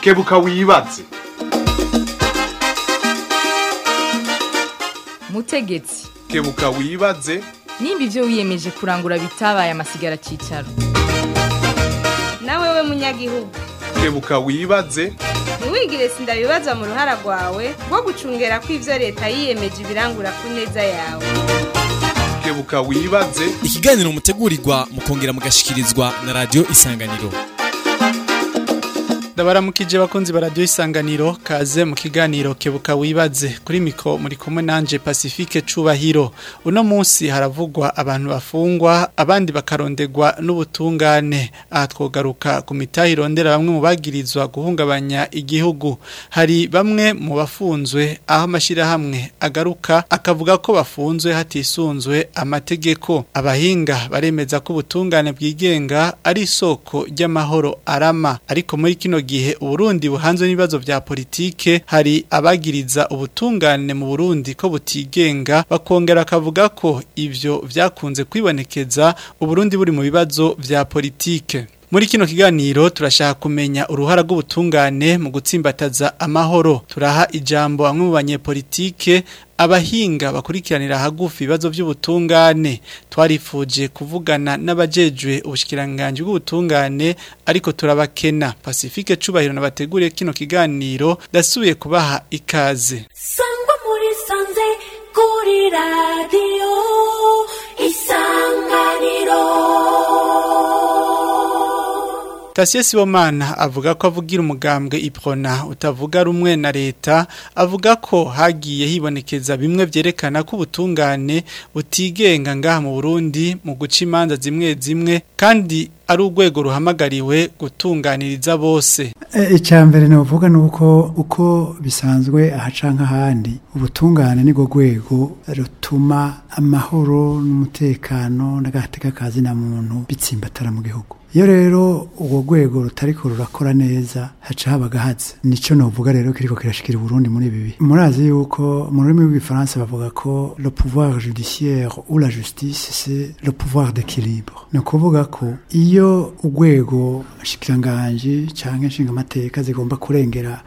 kebuka wibaze mutegetsi kebuka wibaze nimba ibyo wiyemeje kurangura bitabaye amasigara cyicaro nawe we munyagihugu kebuka wibaze ntiwigire sindabibazwa mu ruhara rwawe rwo gucungera ko ibyo leta yiyemeje ibirangura ku neza yawe kebuka wibaze ikiganiro mutegurirwa mukongera mugashikirizwa na radio isanganiro ndabaramukije bakunzi ba radio isanganiro kaze mu kiganiro kebuka wibaze kuri miko muri kumwe nanje Pacifique Cubahiro uno munsi haravugwa abantu bafungwa abandi bakarondegwa n'ubutungane aha twogaruka ku mitahi irondera bamwe mu bagirizwa guhungabanya igihugu hari bamwe mu bafunzwe aho amashirahamwe agaruka akavuga ko bafunzwe hatisunzwe amategeko abahinga baremeza ko ubutungane bwigenga ari isoko ry'amahoro arama ariko muri kino gihe Uburundi buhanzwe n'ibibazo vya politike hari abagiriza ubutungane mu Burundi ko butigenga bakongera akavuga ko ivyo vyakunze kwibonekeza Uburundi buri mu bibazo vya politike muri kino kiganiro turashaka kumenya uruhara rw'ubutungane mu gutsimbataza amahoro turaha ijambo bamwe mu banyepolitike abahinga bakurikiranira hagufi ibibazo by'ubutungane twarifuje kuvugana n'abajejwe ubushikiranganje bw'ubutungane ariko turabakena Pacifique Cubahiro nabateguriye kino kiganiro dasubiye kubaha ikaze sangwa muri sanze kuri radio isanganiro Tasie Sibomana avuga ko avugira umugambwe iprona utavuga rumwe na leta avuga ko hagiye hibonekeza bimwe vyerekana ko ubutungane butigenga ngaha mu Burundi mu guca imanza zimwe zimwe kandi ari urwego ruhamagariwe gutunganiriza bose icya mbere navuga ni uko uko bisanzwe ahaca nk'ahandi ubutungane ni rwo rwego rutuma amahoro n'umutekano n'agateka kazi na muntu bitsimbatara mu gihugu iyo rero urwo rwego rutariko rurakora neza haca haba gahaze nicyo navuga rero kiriko kirashikira Burundi muri ibi bihe murazi yuko mu rurimi rw'igifaransa bavuga ko le pouvoir judiciaire ou la justice c'est le pouvoir d'équilibre ni ukuvuga ko iyo urwego shikiranganji canke nshingamateka zigomba kurengera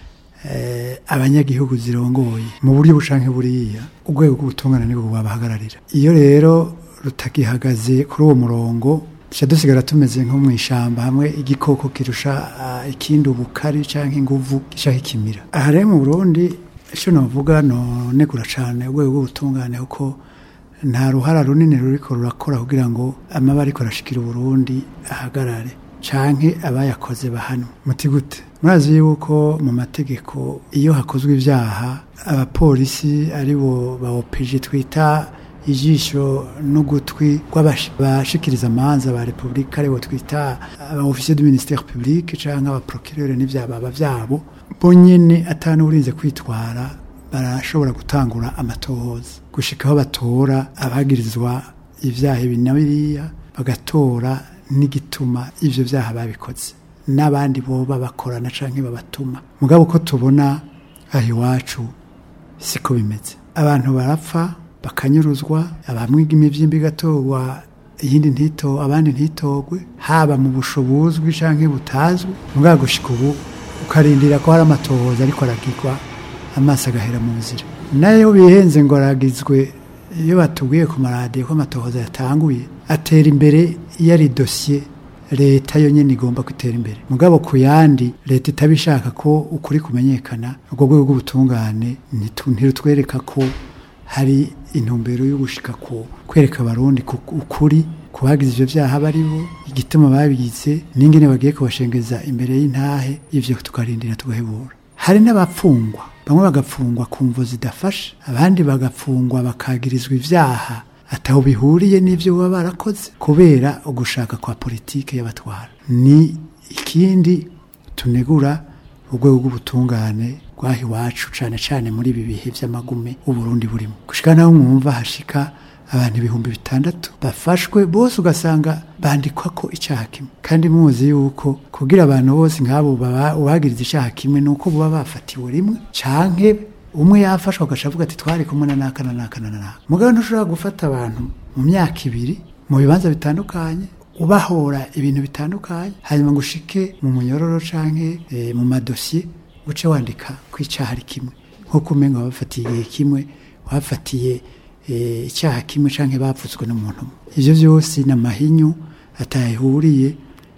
eh, abanyagihugu zirongoye mu buryo bushanke buriya urwego rw'ubutungane nibwo bwabahagararira iyo rero rutagihagaze kuri uwo murongo tuca dusigara tumeze nko mu ishyamba hamwe igikoko kirusha uh, ikindi ubukari cyangwa inguvu gishaka ikimira aha rero mu burundi icyo navuga nonegura cyane urwego rw'ubutungane kuko nta ruhara runini ruriko rurakora kugira ngo amaba ariko arashikira uburundi ahagarare canke abayakoze bahanwe muti gute murazi yuko mu mategeko iyo hakozwe ibyaha abapolisi aribo ba OPG twita ijisho n'ugutwi rw'abashikiriza amanza ba repubulika aribo twita aba ofisiye du ministère public canke aba procureur n'ivyababa vyabo bo nyene atanu urinze kwitwara barashobora gutangura amatohoza gushika aho batora abagirizwa ivyaha ibi na biriya bagatora n'igituma ivyo vyaha babikoze n'abandi boba bakorana canke babatuma mugabo ko tubona aho iwacu siko bimeze abantu barapfa bakanyuruzwa abamwiga imivyimbi igatorwa iyindi ntito abandi ntitogwe haba mu bushobuzwi canke butazwi mugabo gushika ubu ukarindira ko hari amatohoza ariko aragirwa amaso agahera mu nzira nayo bihenze ngo aragizwe iyo batubwiye ku maradiyo ko amatohoza yatanguye atera imbere iyo ari dosiye leta yo nyene igomba gutera imbere mugabo ku yandi leta itabishaka ko ukuri kumenyekana urwo rwego rw'ubutungane ntirutwereka ko hari intumbero yo gushika ku kwereka abarundi ukuri kubagize ivyo vyaha baribo igituma babigize n'ingene bagiye kubashengeza imbere y'intahe ivyo tukarindira tugahebura hari n'abapfungwa bamwe bagapfungwa ku mvo zidafasha abandi bagapfungwa bakagirizwa ivyaha ataho bihuriye n'ivyo baba barakoze kubera ugushaka kwa politike y'abatwara ni ikindi tunegura urwego rw'ubutungane rwaho iwacu cane cane muri ibi bihe vy'amagume uburundi burimo gushika naho mwumva hashika abantu ibihumbi bitandatu bafashwe bose ugasanga bandikwa ko icyaha kimwe kandi muzi yuko kugira abantu bose nk'abo ubagiriza icyaha kimwe ni uko baba bafatiwe rimwe canke umwe yafashwe agaca avuga ati twari kumwe na naka na naka na naka mugabo ntushobora gufata abantu mu myaka ibiri mu bibanza bitandukanye ubahora ibintu bitandukanye hanyuma ngo ushike mu munyororo canke eh, mu madosiye uce wandika ko icyaha ari kimwe nk'uko umenga wabafatiye igihe kimwe wabafatiye eh, icyaha kimwe canke bapfutswe n'umuntu umwe ivyo vyose ni amahinyu atahuriye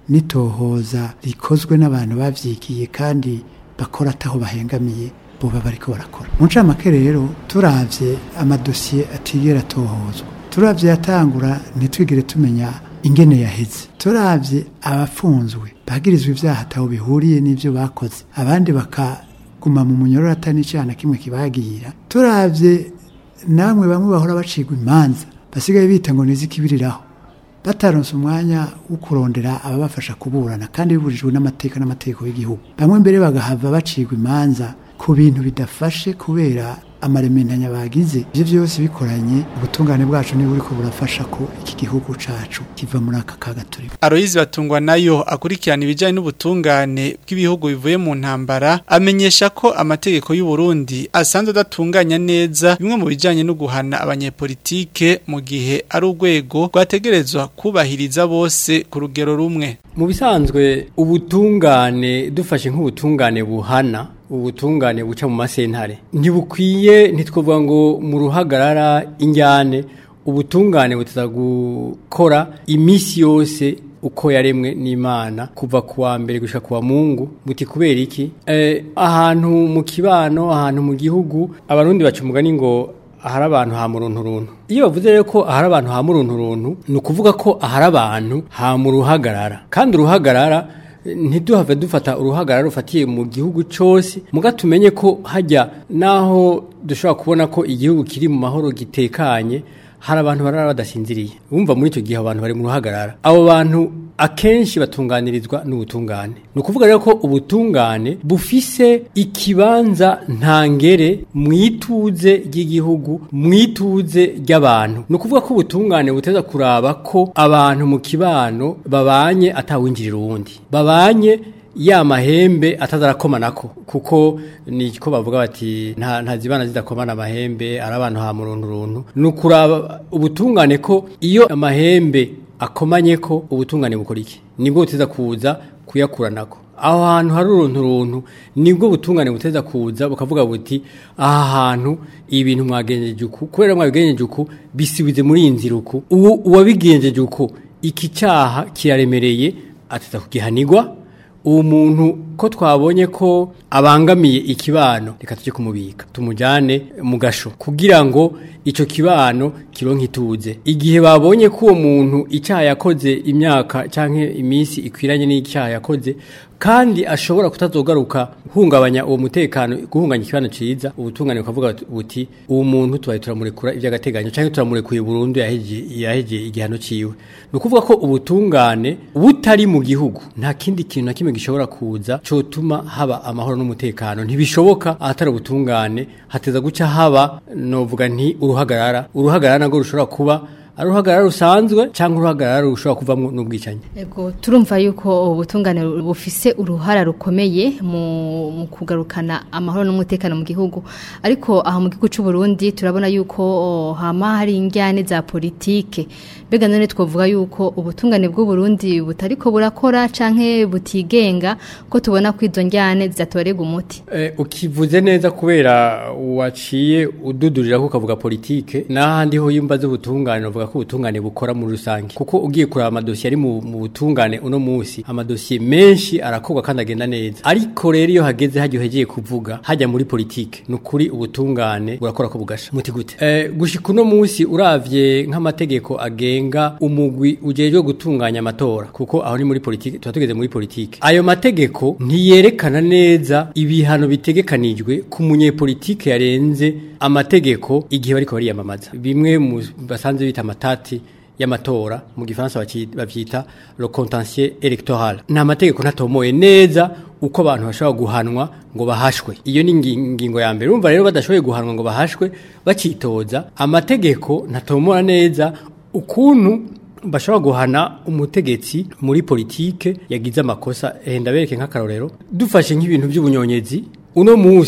n'itohoza rikozwe n'abantu bavyigiye kandi bakora ataho bahengamiye boba bariko barakora mu ncamake rero turavye amadosiye atigera atohozwa turavye yatangura ntitwigire tumenya ingene yaheze turavye abafunzwe bagirizwa ivyaha ataho bihuriye n'ivyo bakoze abandi bakaguma mu munyororo atari n'icyaha na kimwe kibagira turavye namwe bamwe bahora bacigwa imanza basigaye bita ngo nizikibiriraho bataronse umwanya wo kurondera ababafasha kuburana kandi biburijwe n'amateka n'amategeko y'igihugu bamwe mbere bagahava bacigwa imanza ku bintu bidafashe kubera amarementanya bagize ivyo vyose bikoranye ubutungane bwacu niba buriko burafasha ko iki gihugu cacu kiva muri aka kaga turimo Aloyizi batungwa nayo akurikirana ibijyanye n'ubutungane bw'ibihugu bivuye mu ntambara amenyesha ko amategeko y'u Burundi asanzwe adatunganya neza bimwe mu bijyanye no guhana abanyepolitike mu gihe ari urwego rwategerezwa kubahiriza bose ku rugero rumwe mu bisanzwe ubutungane dufashe nk'ubutungane buhana ubutungane buca mu masentare ntibukwiye ntitwavuga ngo mu ruhagarara injyane ubutungane butaza gukora iminsi yose uko yaremwe n'imana kuva ku wa mbere gushika ku wa mungu buti kubera iki eh, ahantu mu kibano ahantu mu gihugu abarundi baca umugani ngo ahari abantu ha murunturuntu iyo bavuze rero ko ahari abantu ha murunturuntu ni ukuvuga ko ahari abantu ha mu ruhagarara kandi uruhagarara ntiduhave dufata uruhagarara rufatiye mu gihugu cyose muga tumenye ko hajya naho dushobora kubona ko igihugu kiri mu mahoro gitekanye hari abantu barara badasinziriye wumva muri icyo gihe abantu bari mu ruhagarara abo bantu akenshi batunganirizwa n'ubutungane ni ukuvuga rero ko ubutungane bufise ikibanza ntangere mu ituze ry'igihugu mu ituze ry'abantu ni ukuvuga ko ubutungane buteza kuraba ko abantu mu kibano babanye atawinjirira uwundi babanye ya mahembe atazarakomanako kuko ni ko bavuga bati nta ntazibana zidakomana amahembe ari abantu ha muruntu runtu ni ukuraba ubutungane ko iyo amahembe akomanye ko ubutungane bukora iki nibwo buteza kuza kuyakuranako aho hantu hari uruntu runtu nibwo butungane buteza kuza bukavuga buti aha hantu ibintu mwagenjeje uku kubera mwabigenjeje uku bisibize muri iyi nzira uku uwo uwabigenjeje uku iki cyaha kiraremereye ateza kugihanirwa uwo muntu ko twabonye ko abangamiye ikibano reka tujye kumubika tumujyane mu gasho kugira ngo icyo kibano kironke ituze igihe babonye ko uwo muntu icyaha yakoze imyaka cyangwa iminsi ikwiranye n'icyaha yakoze kandi ashobora kutazogaruka hungabanya uwo mutekano guhunganya ikibano cyiza ubutungane bukavuga buti uwo muntu tubaye turamurekura iby'agateganyo cyangwa turamurekuye burundu yahegeye igihano cyiwe ni ukuvuga ko ubutungane butari mu gihugu nta kindi kintu na kimwe gishobora kuza cyotuma haba amahoro n'umutekano ntibishoboka ahatari ubutungane hateza guca haba novuga nti uruhagarara uruhagarara nabwo rushobora kuba ari uruhagarara rusanzwe cyangwa uruhagarara rushobora kuvamo n'ubwicanyi Ego turumva yuko ubutungane bufise uruhara rukomeye mu, mu kugarukana amahoro n'umutekano mu gihugu ariko aho mu gihugu cy'u Burundi turabona yuko oh, hama hari injyane za politike mbega none twavuga yuko ubutungane bw'u Burundi butariko burakora canke butigenga ko tubona ko izo njyane zitatorega umuti Eh, ukivuze neza kubera waciye ududurira ko ukavuga politike n'ahandi ho yumva z'ubutungane uvuga ko ubutungane bukora muri rusange kuko ugiye kureba amadosiye ari mu mu butungane uno munsi amadosiye menshi arakorwa kandi agenda neza ariko rero iyo hageze hajya uhegeye kuvuga hajya muri politike ni ukuri ubutungane burakora ko bugasha muti gute eh, gushika uno munsi uravye nk'amategeko agenga umugwi ujejwe gutunganya amatora kuko aho ni muri politike tuba tugeze muri politike ayo mategeko ntiyerekana neza ibihano bitegekanijwe ku munyepolitike yarenze amategeko igihe bariko bariyamamaza bimwe mu basanzwe bita amatati y'amatora mu gifaransa baci- bavyita le contentieux électoral nta mategeko ntatomoye neza uko abantu bashobora guhanwa ngo bahashwe iyo ni ingi- ingingo ya mbere urumva rero badashoboye guhanwa ngo bahashwe bacitoza amategeko ntatomora neza ukuntu bashobora guhana umutegetsi muri politike yagize amakosa eh, ndabereke nk'akarorero dufashe nk'ibintu by'ubunyonyezi uno munsi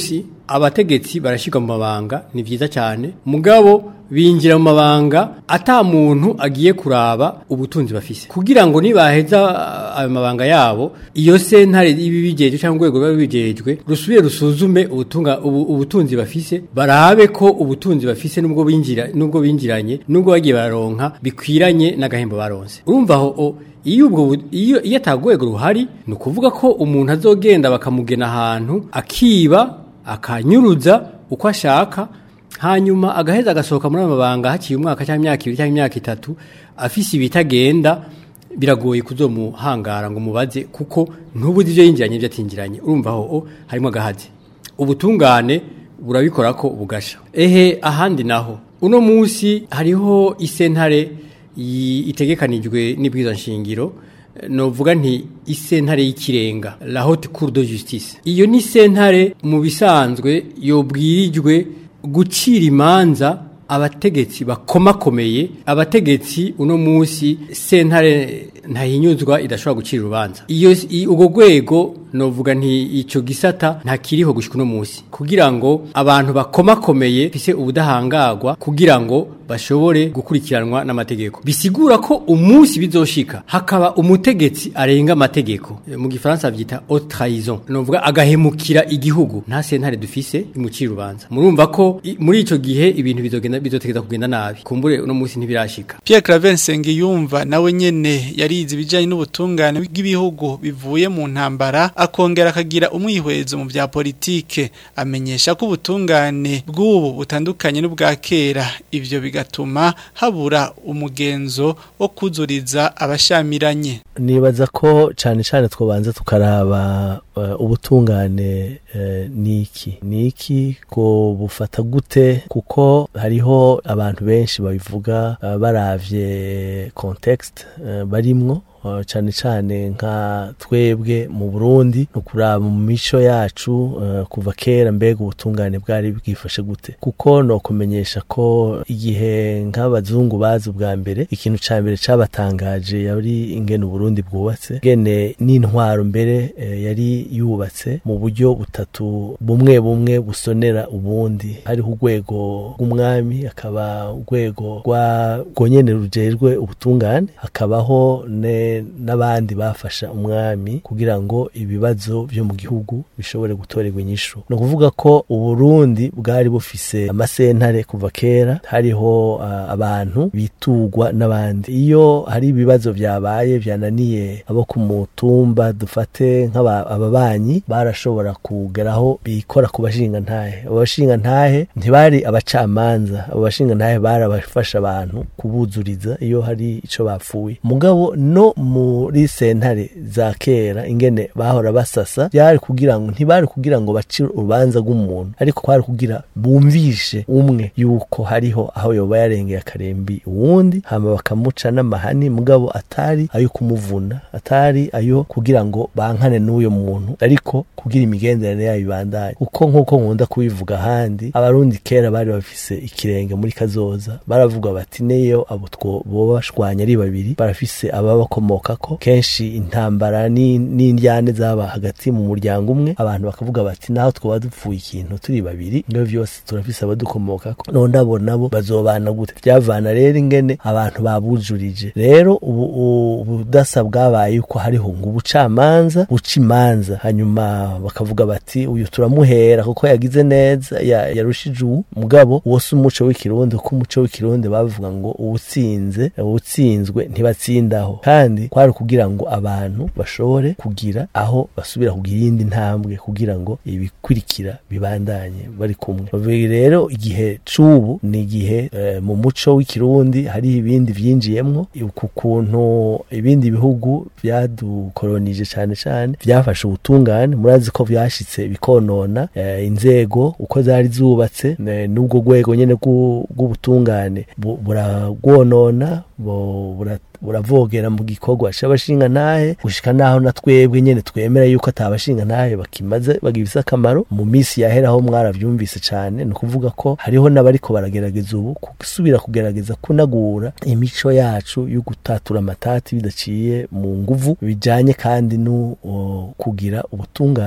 abategetsi barashyirwa mu mabanga ni byiza cyane mugabo binjira mu mabanga ata muntu agiye kuraba ubutunzi bafise kugira ngo nibaheza uh, ayo mabanga yabo iyo sentare ibi bigeje cyangwa urwego biba bigejwe rusubire rusuzume ubutunga ubu, ubutunzi bafise barabe ko ubutunzi bafise nubwo binjira nubwo binjiranye nubwo bagiye bararonka bikwiranye n'agahembo baronse urumva aho o- iyo ubwo bu- iyo iyo atagwego ruhari ni ukuvuga ko umuntu azogenda bakamugena ahantu akiba akanyuruza uko ashaka hanyuma agaheza agasohoka muri ayo mabanga haciye umwaka cyangwa imyaka ibiri cyangwa imyaka itatu afise ibitagenda biragoye kuzomuhangara ngo mubaze kuko ntubuze ibyo yinjiranye ibyo atinjiranye urumva aho o, harimo agahazi ubutungane burabikora ko bugasha ehe ahandi naho uno munsi hariho isentare yi- itegekanijwe n'ibwiza nshingiro eh, novuga nti isentare y'ikirenga la haute cour de justice iyo ni sentare mu bisanzwe yobwirijwe gucira imanza abategetsi bakomakomeye abategetsi uno munsi sentare ntahinyuzwa idashobora gucira urubanza iyo i- ubwo rwego novuga nti ico gisata ntakiriho gushika uno munsi kugira ngo abantu bakomakomeye fise ubudahangagwa kugira ngo bashobore gukurikiranwa n'amategeko bisigura ko umunsi bizoshika hakaba umutegetsi arenga amategeko E, mu gifaransa byita haute trahison novuga agahemukira igihugu nta sentare dufise imucira urubanza murumva ko i- muri ico gihe ibintu bizogenda bizotegeza kugenda nabi kumbure uno munsi ntibirashika Pierre Claver Nsengiyumva nawe nyene yarize ibijanye n'ubutungane bw'ibihugu bivuye mu ntambara akongera akagira umwihwezo mu bya politike amenyesha ko ubutungane bw'ubu butandukanye n'ubwa kera ivyo bigatuma habura umugenzo wo kuzuriza abashamiranye nibaza ko cyane cyane twabanza tukaraba eh, ubutungane eh, niki niki ko bufata gute kuko hariho abantu benshi babivuga eh, baravye context eh, barimwo eh, cyane cyane nka twebwe mu Burundi no kuraba mu mico yacu eh, kuva kera mbega ubutungane bwari bwifashe gute kuko no kumenyesha ko igihe nk'abazungu bazi ubwa mbere ikintu ca mbere cabatangaje yari ingene Burundi bwubatse ngene n'intwaro mbere eh, yari yubatse mu buryo butatu bumwe bumwe busonera ubundi hariho urwego rw'umwami hakaba urwego rwa rwonyene rujejwe ubutungane hakabaho ne n'abandi bafasha umwami kugira ngo ibibazo byo mu gihugu bishobore gutorerwa inyishu ni ukuvuga ko uburundi bwari bufise amasentare kuva kera hariho ah, abantu bitugwa n'abandi iyo hari ibibazo byabaye byananiye abo ku mutumba dufate nk'ababanyi barashobora kugeraho bikora ku bashinga ntahe abo bashinga ntahe ntibari abacamanza abo bashinga ntahe bari abafasha abantu kubuzuriza iyo hari ico bapfuye mugabo no muri sentare za kera ingene bahora basasa byari kugira ngo ntibari kugira ngo bace urubanza rw'umuntu ariko kwari kugira bumvishe umwe yuko hariho aho yoba yarengeye akarembi uwundi hama bakamuca n'amahani mugabo atari ayo kumuvuna atari ayo kugira ngo bankane n'uyo muntu ariko kugira imigenderanire yayo ibandanye uko nk'uko nkunda kubivuga ahandi abarundi kera bari bafise ikirenge muri kazoza baravuga bati neyo abo two boba bashwanya ari babiri barafise ababakomokako kenshi intambara ni- n'indyane zaba hagati mu muryango umwe abantu bakavuga bati naho twaba dupfuye ikintu turi babiri ibyo byose turafise abadukomokako none ndabo nabo bazobana gute byavana rero ingene abantu babujurije rero ubu u- ubudasa bwabaye yuko hariho ngo ubucamanza buca imanza hanyuma bakavuga bati uyu turamuhera kuko yagize neza ya- yarushije uwu mugabo uwo si umuco w'ikirundi kuko umuco w'ikirundi bavuga ngo uwutsinze uwutsinzwe ntibatsindaho kandi kwari kugira ngo abantu bashobore kugira aho basubira kugira iyindi ntambwe kugira ngo ibikurikira bibandanye bari kumwe Ubu rero igihe c'ubu ni igihe eh, mu muco w'ikirundi hari ibindi vyinjiyemwo ku kuntu ibindi bihugu vyadukolonije cane cane vyafashe ubutungane murazi ko vyashitse bikonona eh, inzego uko zari zubatse eh, n'ubwo rwego nyene rw'u- rw'ubutungane bu- buragwonona bu- bura- buravogera mu gikorwa c'abashinga ntahe gushika naho na twebwe nyene twemera yuko atabashinga ntahe bakimaze bagifise akamaro mu minsi yaheraho mwaravyumvise cane ni ukuvuga ko hariho n'abariko baragerageza ubu gusubira kugerageza kunagura imico yacu yo gutatura amatati bidaciye mu nguvu bijanye kandi no o, kugira ubutungane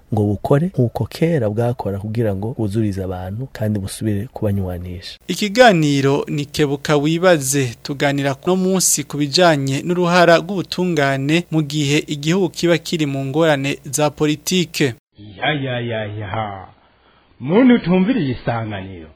ngo bukore nk'uko kera bwakora kugira ngo bwuzurize abantu kandi busubire kubanywanisha Ikiganiro ni kebuka wibaze tuganira no munsi ku bijanye n'uruhara rw'ubutungane mu gihe igihugu kiba kiri mu ngorane za politike. ya ya ya ya muntu utumviriye isanganiro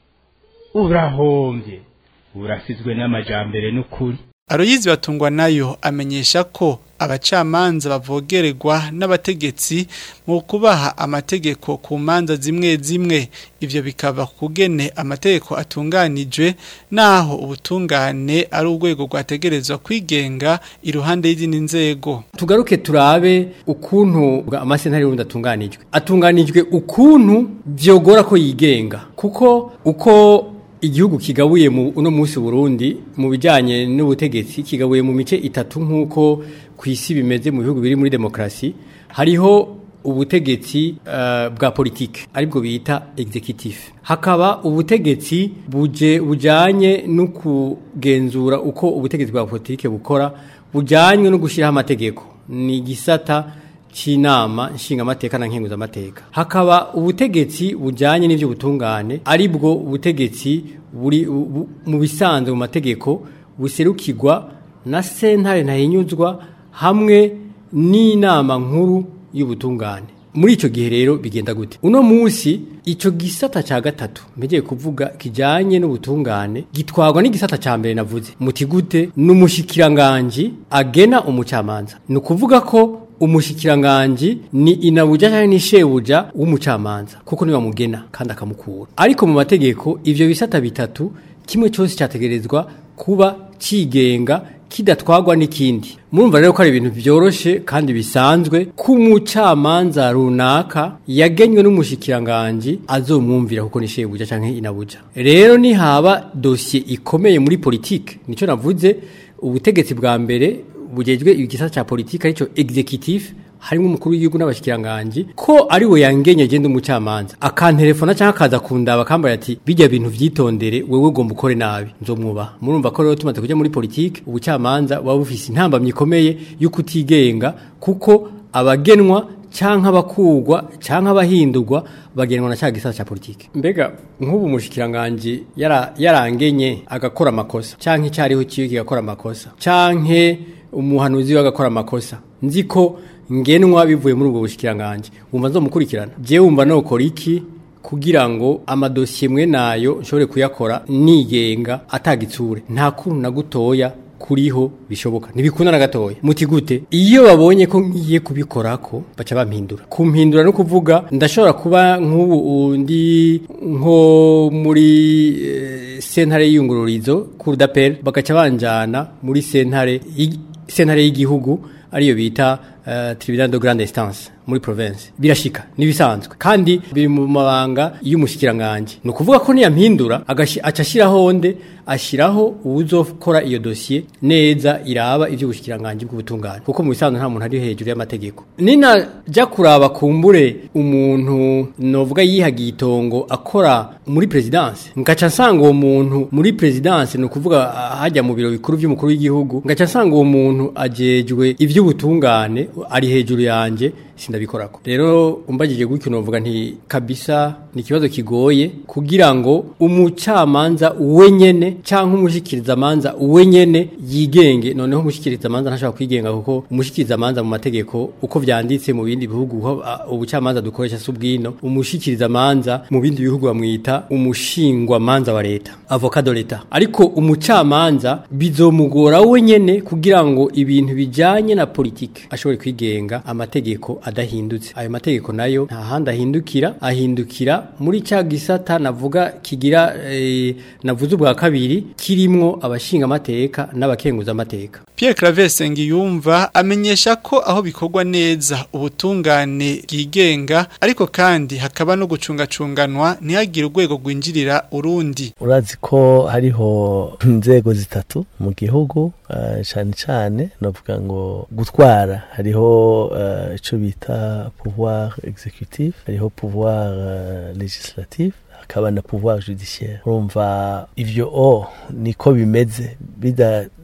urahombye urasizwe n'amajambere n'ukuri Aroyizi batungwa nayo amenyesha ko abacamanza bavogererwa n'abategetsi mu kubaha amategeko ku manza zimwe zimwe ivyo bikava kugene amategeko atunganijwe naho ubutungane ari urwego rwategerezwa kwigenga iruhande y'izindi nzego tugaruke turabe ukuntu amasentare y'urundi atunganijwe atunganijwe ukuntu vyogora ko yigenga kuko uko igihugu kigabuye mu uno munsi Burundi mu bijanye n'ubutegetsi kigabuye mu mice itatu nkuko kwisi bimeze mu bihugu biri muri demokrasi hariho ubutegetsi uh, bwa politike aribwo bita executive hakaba ubutegetsi buje bujanye no kugenzura uko ubutegetsi bwa politike bukora bujanywe no gushiraho amategeko ni gisata c'inama nshingamateka na nkenguzamateka hakaba ubutegetsi bujanye n'ivyo butungane aribwo ubutegetsi buri bu- mu bisanzwe mu mategeko buserukirwa na sentare ntahinyuzwa hamwe n'inama nkuru y'ubutungane muri ico gihe rero bigenda gute uno munsi ico gisata ca gatatu mbegeye kuvuga kijanye n'ubutungane gitwarwa n'igisata ca mbere navuze muti gute n'umushikiranganji agena umucamanza ni ukuvuga ko umushikiranganji ni inabuja cyangwa ni shebuja w'umucamanza kuko niwe amugena kandi akamukura ariko mu mategeko ivyo bisata bitatu kimwe cyose cyategerezwa kuba cigenga kidatwagwa n'ikindi murumva rero ko ari ibintu byoroshe kandi bisanzwe ko umucamanza runaka yagenywe n'umushikiranganji azomwumvira kuko ni shebuja canke inabuja rero nihaba dosiye ikomeye muri politike nico navuze ubutegetsi bwa mbere bugejwe igisata ca politike arico executive harimo umukuru w'igihugu n'abashikiranganje ko ari we yangenye agenda umucamanza akantelefona cyangwa akaza kundaba akambara ati bijya bintu vyitondere wewe ugomba ukore nabi nzomwubaha murumva ko rero tumaze kuja muri politike ubucamanza buba bufise intambamyi ikomeye yo kutigenga kuko abagenwa canke abakugwa canke abahindurwa bagenwa na cya gisata ca politike mbega nk'ubu mushikiranganje yara yarangenye agakora amakosa canke cyariho kiyo kigakora amakosa canke umuhanuzi we agakora amakosa nzi ko ngenwa bivuye muri ubwo bushikiranganje wumva nzomukurikirana je wumva nokora iki kugira ngo amadosiye mwe nayo nshobore kuyakora nigenga atagitsure nta kuntu na gutoya kuriho bishoboka ntibikunda na gatoya muti gute iyo babonye ko ngiye kubikorako baca bampindura kumpindura no kuvuga ndashobora kuba nk'ubu undi nko muri eh, sentare y'iyungururizo cour d'appel bagaca banjana muri sentare y- sentare y'igihugu ariyo bita uh, tribunal de grande instance muri province birashika nibisanzwe kandi biri mu mabanga y'umushikiranganje no kuvuga ko niyampindura agashi acashiraho onde ashiraho uzokora iyo dossier neza iraba ivyo bushikiranganje bw'ubutungane kuko mu bisanzwe nta muntu ari hejuru y'amategeko nina ja kuraba kumbure umuntu novuga yihagiye itongo akora muri presidence ngaca nsanga uwo muntu muri presidence no kuvuga ah, hajya mu biro bikuru by'umukuru w'igihugu ngaca nsanga uwo muntu ajejwe ivy'ubutungane ari hejuru yanje sindabikorako rero umbagije gutyo novuga nti kabisa ni ikibazo kigoye kugira ngo umucamanza wenyene canke umushikiriza manza wenyene yigenge noneho umushikiriza manza ntashobora kwigenga kuko umushikiriza manza mu mategeko uko vyanditse mu bindi bihugu ho ah, ubucamanza dukoresha subwino umushikiriza manza mu bindi bihugu bamwita umushingwa manza wa leta avocat de leta ariko umucamanza bizomugora wenyene kugira ngo ibintu bijanye na politike ashobore kwigenga amategeko adahindutse ayo mategeko nayo nta handi ahindukira ahindukira muri cya gisata navuga kigira eh, navuze ubwa kabiri kirimwo abashinga amateka n'abakenguza amateka Pierre Claver Sengiyumva amenyesha ko aho bikorwa neza ubutungane bwigenga ariko kandi hakaba no gucungacunganwa ntihagire urwego rwinjirira urundi urazi ko hariho inzego zitatu mu gihugu eh, cane cane novuga ngo gutwara hariho eh, ico bita pouvoir exécutif hariho pouvoir eh, législatif hakaba na pouvoir judiciaire urumva ivyo o niko bimeze bida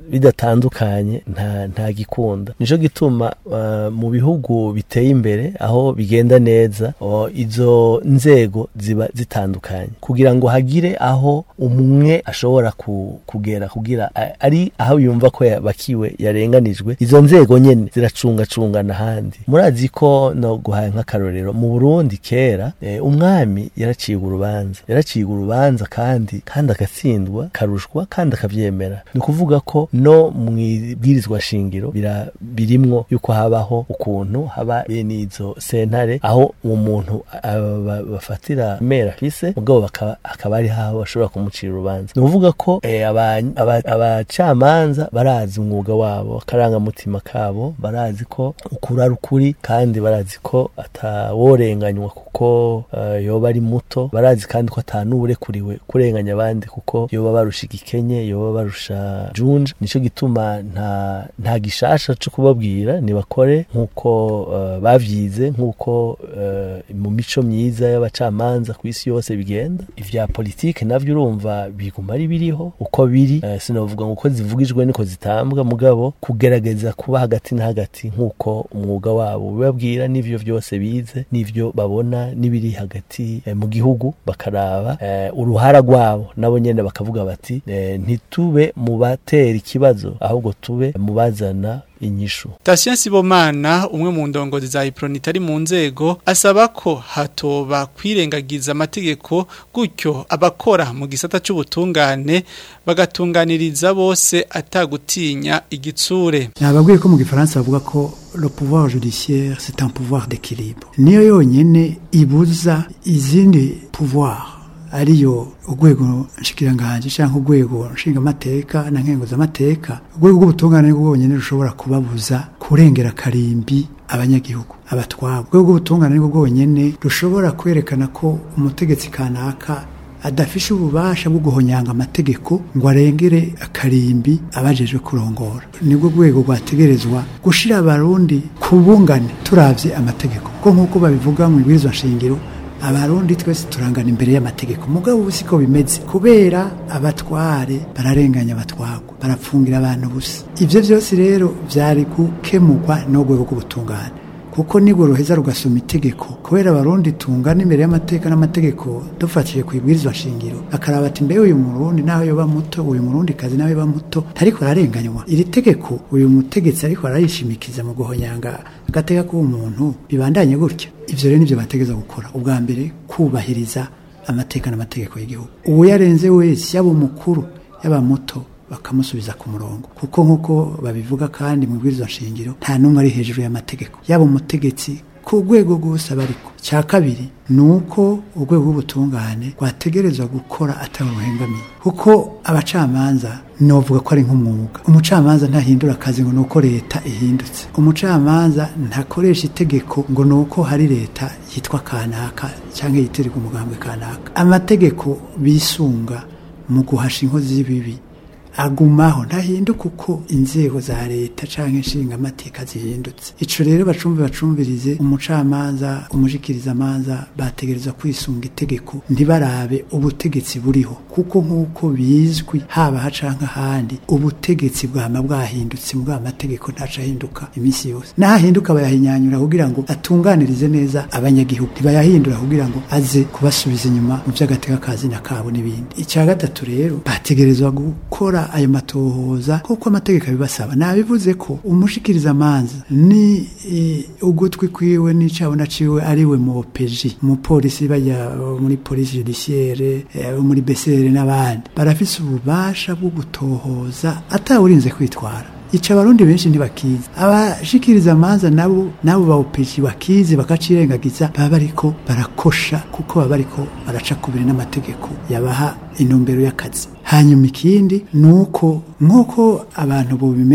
bidatandukanye nta nta gikunda nico gituma uh, mu bihugu biteye imbere aho bigenda neza o, izo nzego ziba zitandukanye kugira ngo hagire aho umwe ashobora ku, kugera kugira a- ari aho yumva ko yabakiwe yarenganijwe izo nzego nyene ziracungacungana ahandi murazi ko no guhaye nk'akarorero mu Burundi kera eh, umwami yaraciwe urubanza yaraciwe urubanza kandi kandi agatsindwa karushwa kandi akavyemera ni ukuvuga ko no mu ibwirizwa shingiro bira- birimwo yuko habaho ukuntu haba bene izo sentare aho uwo muntu aba- bafatira mera afise mugabo bakaba- akaba ari haho bashobora kumucira urubanza ni ukuvuga ko eh, aba- aba- abacamanza barazi umwuga wabo akarangamutima kabo barazi ko ukuri ari ukuri kandi barazi ko ataworenganywa kuko eh, yoba ari muto barazi kandi ko atanuburekuriwe kurenganya abandi kuko yoba barusha igikenye yoba barusha junja nico gituma nta nta gishasha cyo kubabwira nibakore nkuko eh, bavyize nkuko eh, mu mico myiza y'abacamanza ku isi yose bigenda ivya politike navyo urumva biguma ari biriho uko biri eh, sinavuga ngo uko zivugijwe niko zitambwa mugabo kugerageza kuba hagati na hagati nkuko umwuga wabo bibabwira n'ivyo byose bize n'ivyo babona n'ibiri hagati eh, mu gihugu bakaraba eh, uruhara rwabo nabo nyene bakavuga bati eh, ntitube mu batera ikibazo ahubwo tube mu bazana inyishu Tasien Sibomana umwe mu ndongozi za Ipronit ari mu nzego asaba ko hatoba kwirengagiza amategeko gutyo abakora mu gisata c'ubutungane bagatunganiriza bose atagutinya igitsure nababwiye ko mu gifaransa bavuga ko le pouvoir judiciaire c'est un pouvoir d'équilibre niyo yonyene ibuza izindi pouvoir ariyo urwego nshikiranganje cyangwa urwego nshingamateka na nkenguzamateka urwego rw'ubutungane nibwo bwonyene rushobora kubabuza kurengera karimbi abanyagihugu abatwabo urwego rw'ubutungane nibwo bwonyene rushobora kwerekana ko umutegetsi kanaka adafishe ububasha bwo guhonyanga amategeko ngo arengere akarimbi abajejwe kurongora nibwo rwego rwategerezwa gushira abarundi ku bungane turavye amategeko ko nk'uko babivuga mu ibwirizwa nshingiro abarundi twese turangana imbere y'amategeko mugabo ubu siko bimeze kubera abatware bararenganya abatwagwa barapfungira abantu busa ivyo vyose rero vyari gukemurwa n'urwego rw'ubutungane kuko nibwo ruheza rugasoma itegeko kubera abarundi tungana imbere y'amateka n'amategeko dufatiye ku ibwirizwa shingiro akaraba ati mbe uyu murundi nawe yoba muto uyu murundi kazi nawe yoba muto ariko ararenganywa iri tegeko uyu mutegetsi ariko arayishimikiza mu guhonyanga agateka k'umuntu bibandanye gutya ivyo rero nivyo bategeza gukora ubwa mbere kubahiriza amateka n'amategeko y'igihugu uwo yarenze wese yaba umukuru yaba muto bakamusubiza ku murongo kuko nk'uko babivuga kandi mu bwirizwa nshingiro nta n'umwe ari hejuru y'amategeko yaba umutegetsi ku rwego rwose aba ariko cya kabiri ni uko urwego rw'ubutungane rwategerezwa gukora atari uruhengamiye kuko abacamanza novuga ko ari nk'umwuga umucamanza ntahindura akazi ngo ni uko leta ihindutse umucamanza ntakoresha itegeko ngo ni uko hari leta yitwa kanaka cyangwa yitirirwa umugambwe kanaka amategeko bisunga mu guhasha inkozi z'ibibi agumaho ntahinduka uko inzego za leta canke inshinga amateka zihindutse ico rero bacumbi bacumvirize umucamanza umushikiriza amanza bategereza kwisunga itegeko ntibarabe ubutegetsi buriho kuko nk'uko bizwi haba hacanka ahandi ubutegetsi bwama bwahindutse mbwa amategeko ntaca ahinduka iminsi yose nahahinduka bayahinyanyura kugira ngo atunganirize neza abanyagihugu ntibayahindura kugira ngo aze kubasubiza inyuma mu vy'agateka kazina kabo n'ibindi icya gatatu rero bategerezwa gukora ayo matohoza kuko amategeko abibasaba nabivuze ko umushikiriza amanza ni e, ugutwi kwiwe n'icabona ciwe ariwe mu OPG mu polisi bajya muri polisi judiciaire e, muri BCR n'abandi barafise ububasha bwo gutohoza atawurinze kwitwara ica abarundi benshi ntibakizi abashikiriza amanza nabo nabo bawupeji bakizi bakacirengagiza baba bariko barakosha kuko baba bariko baraca kubiri n'amategeko yabaha intumbero y'akazi hanyuma ikindi ni uko nk'uko abantu bubimenya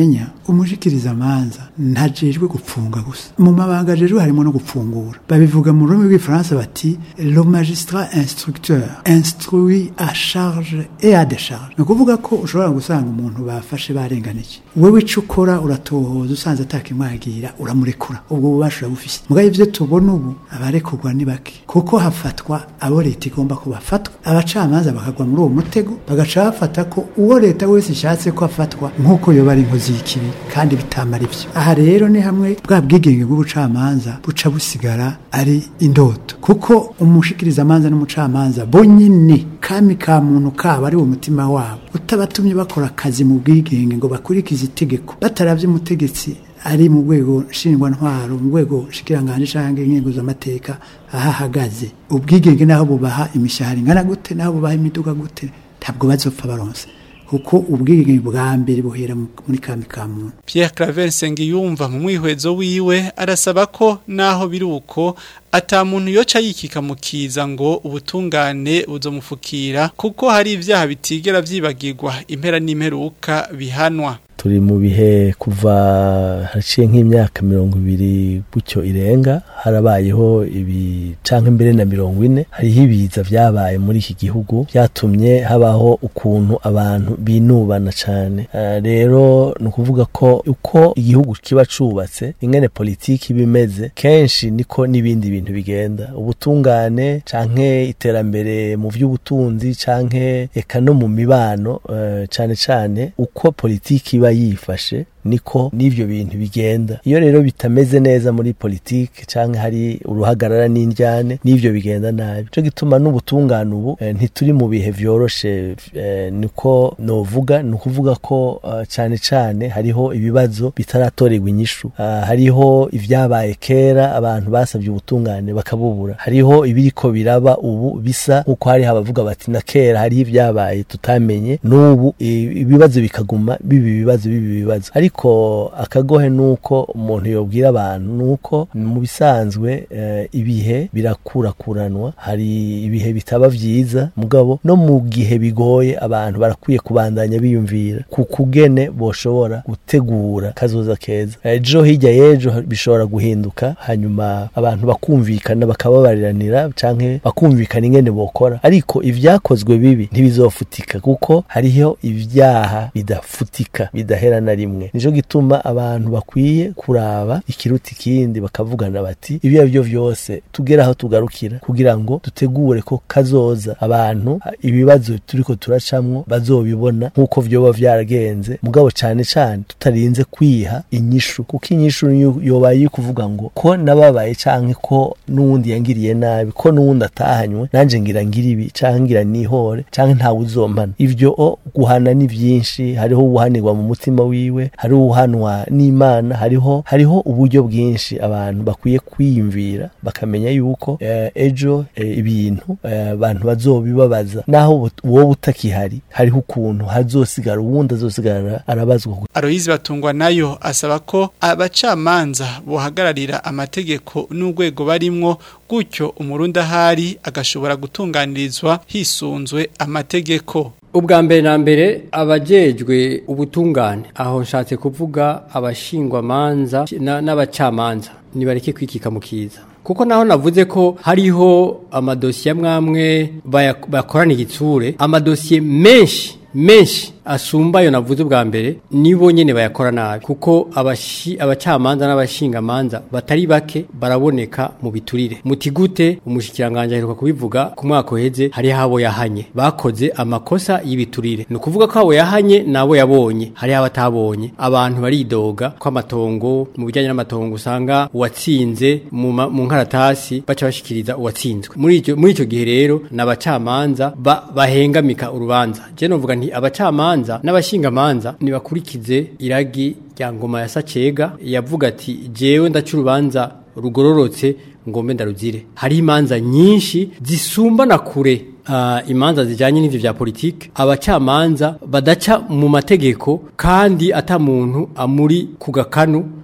umushikiriza amanza ntajejwe gupfunga gusa mu mabanga ajejwe harimo no gupfungura babivuga mu rurimi rw'ifaransa bati le magistrat instructeur instruit à charge et à décharge ni ukuvuga ko ushobora gusanga umuntu bafashe barenganije wewe ico ukora uratohoza usanze atakimwagira uramurekura ubwo bubasha urabufise mugabo ivyo tubona ubu abarekurwa ni bake kuko hafatwa abo leta igomba ko bafatwa abacamanza bakagwa muri uwo mutego bagaca bafata ko uwo leta wese ishatse ko afatwa nk'uko yoba ari inkozi y'ikibi kandi bitamara ivyo aha rero ni hamwe bwa bwigenge bw'ubucamanza buca busigara ari indoto kuko umushikirizamanza n'umucamanza bonyine kami ka muntu kabo ari wo mutima wabo utabatumye bakora akazi mu bwigenge ngo bakurikize itegeko bataravye umutegetsi ari mu rwego nshingwantwaro mu rwego shikiranganje canke inkingo z'amateka aho ahagaze ubwigenge naho bubaha imishahara ingana gute naho bubaha imiduga gute ntabwo bazopfa baronse kuko ubwigenge bwa mbere buhera mu- muri kami ka muntu Pierre Claver Sengiyumva mu mwihwezo wiwe arasaba ko naho biri uko ata muntu yoca yikika mu kiza ngo ubutungane buzomufukira kuko hari ivyaha bitigera vyibagirwa impera n'imperuka bihanwa turi mu bihe kuva haciye nk'imyaka mirongo ibiri gutyo irenga harabayeho ibi canke mbere na mirongo ine hariho ibiza vyabaye muri iki gihugu vyatumye habaho ukuntu abantu binubana cane Eh, rero ni ukuvuga ko uko igihugu kiba cubatse ingene politiki iba imeze kenshi niko n'ibindi bintu bigenda ubutungane canke iterambere mu vy'ubutunzi canke eka no mu mibano eh, cane cane uko politiki iba yifashe niko n'ivyo bintu bigenda iyo rero bitameze neza muri politiki canke hari uruhagarara n'indyane n'ivyo bigenda nabi cyo gituma n'ubutungane ubu eh, ntituri mu bihe vyoroshe eh, niko novuga ni ukuvuga ko eh, cane cane hariho ibibazo bitaratorerwa inyishu Ah, hariho ivyabaye kera abantu basabye ubutungane bakabubura hariho ibiriko biraba ubu bisa nkuko hari abavuga bati na kera hariho ivyabaye tutamenye n'ubu i- ibibazo bikaguma bibi ibibazo bibi ibibazo ariko akagohe nuko umuntu yobwira abantu nuko mu bisanzwe eh, ibihe birakurakuranwa hari ibihe bitaba vyiza mugabo no mu gihe bigoye abantu barakwiye kubandanya biyumvira ku kugene boshobora gutegura kazoza keza ejo hirya y'ejo bishobora guhinduka hanyuma abantu bakumvikana bakababariranira canke bakumvikana ingene bokora ariko ivyakozwe bibi ntibizofutika kuko hariho ivyaha bidafutika bidahera na rimwe nico gituma abantu bakwiye kuraba ikiruta ikindi bakavugana bati ibyo ari byo vyose tugere aho tugarukira kugira ngo dutegure ko kazoza abantu ha- ibibazo turiko turacamwo bazobibona nk'uko vyoba vyaragenze mugabo cane cane tutarinze kwiha inyishu kuko inyishu niyo yobaye iyo kuvuga ngo ko nababaye canke ko n'uwundi yangiriye nabi ko n'uwundi atahanywe nanje ngira ngira ibi canke ngira nihore canke ntawe uzompana ivyo o guhana ni vyinshi hariho ubuhanirwa mu mutima wiwe hariho ubuhanwa n'imana hariho hariho uburyo bwinshi abantu bakwiye kwiyumvira bakamenya yuko eh, ejo eh, ibintu eh, abantu bazobibabaza naho ubu- wowe utakihari hariho ukuntu hazosigara uwundi azosigara arabazwa Aloyizi batungwa nayo asaba ko abacamanza bohagararira amategeko n'urwego barimwo gutyo umurundi ahari agashobora gutunganirizwa hisunzwe amategeko ubwa mbere na mbere abajejwe ubutungane aho nshatse kuvuga abashingwamanza na- n'abacamanza nibareke kwikika mu kiza kuko naho navuze ko hariho amadosiye amwamwe baya- bakorana igitsure amadosiye menshi menshi asumba ayo navuze ubwa mbere nibo nyene bayakora nabi kuko abashi abacamanza n'abashingamanza batari bake baraboneka mu biturire muti gute umushikiranganje aheruka kubivuga ku mwaka uheze hari habo yahanye bakoze amakosa y'ibiturire ni ukuvuga ko abo yahanye nabo yabonye hari abatabonye abantu baridoga ko amatongo mu bijyanye n'amatongo usanga uwatsinze mu ma- mu nkaratasi baca bashikiriza uwatsinzwe muri icyo muri icyo gihe rero n'abacamanza ba, bahengamika urubanza je novuga nti abacamanza n'abashingamanza nibakurikize iragi rya ngoma ya Sacega yavuga ati jewe ndaca urubanza rugororotse ngombe ndaruzire hari imanza nyinshi zisumbana kure uh, imanza zijanye n'ivyo vya politike abacamanza badaca mu mategeko kandi ata muntu amuri ku gakanu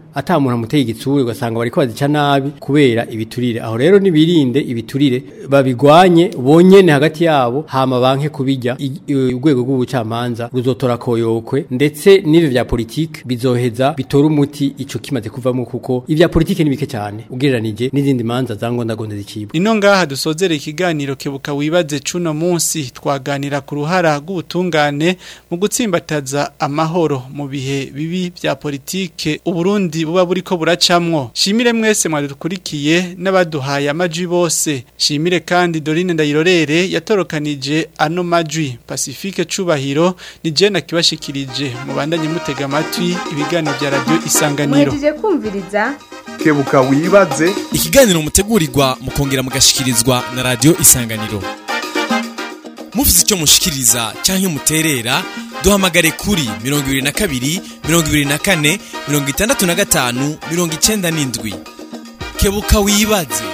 ata muntu amuteye igitsure ugasanga bariko bazica nabi kubera ibiturire aho rero nibirinde ibiturire babigwanye bonyene hagati yabo hama banke kubijya I- i- urwego rw'ubucamanza ruzotora koyokwe ndetse n'ivyo vya politike bizoheza bitora umuti ico kimaze kuvamo kuko ivya politike ni bike cyane ugereranije n'izindi manza zangondagonde zicibwa Nino ngaha dusozera ikiganiro kebuka wibaze cuno munsi twaganira ku ruhara rw'ubutungane mu gutsimbataza amahoro mu bihe bibi bya politike Uburundi buba buriko buracamwo. Shimire mwese mwadukurikiye n'abaduhaye amajwi bose. Shimire kandi Dorine Ndayirorere yatorokanije ano majwi. Pacifique Cubahiro ni je nakibashikirije mubandanye mutega amatwi ibiganiro bya radio Isanganiro. muhejeje kumviriza kebuka wibaze ikiganiro mutegurirwa mukongera mugashikirizwa na radio isanganiro mufite icyo mushikiriza cyangwa muterera duhamagare kuri 22 24 65 97 kebuka wibaze